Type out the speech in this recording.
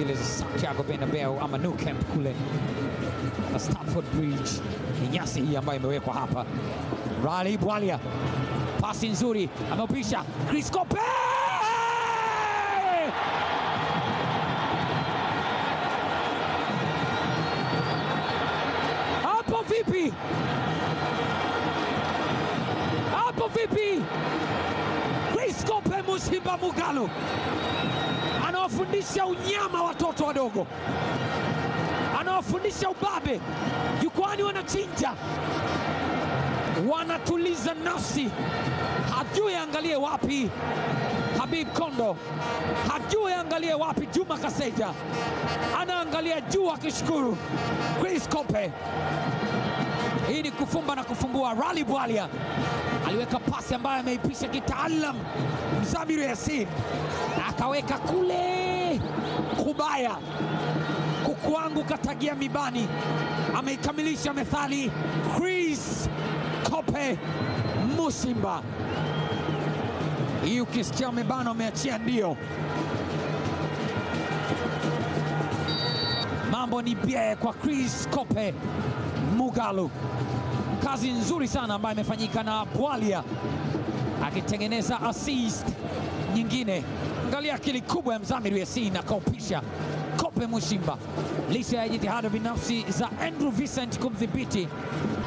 zile za Santiago Bernabeu ama Nou Camp kule na Stamford Bridge. Ni nyasi hii ambayo imewekwa hapa. Rally Bwalia, pasi nzuri, ameupisha Chris Kope hapo vipi? Hapo vipi? Chris Kope Musimba Mugalo anawafundisha unyama watoto wadogo, anawafundisha ubabe. Jukwani wanachinja, wanatuliza nafsi, hajui angalie wapi Habib Kondo, hajui angalie wapi Juma Kaseja, anaangalia juu akishukuru. Chris Kope hii ni kufumba na kufumbua. Rally Bwalia aliweka pasi ambayo ameipisha kitaalam Mzamiru Yasin akaweka kule kubaya, kuku wangu katagia mibani, ameikamilisha methali. Chris Kope Musimba, hii ukisikia umebana umeachia ndio. Mambo ni bie kwa Chris Kope Mugalu, kazi nzuri sana ambayo imefanyika na Bwalia akitengeneza assist nyingine. Angalia akili kubwa ya Mzamiru Yasin akaupisha Kope Mushimba, licha ya jitihada binafsi za Andrew Vincent kumdhibiti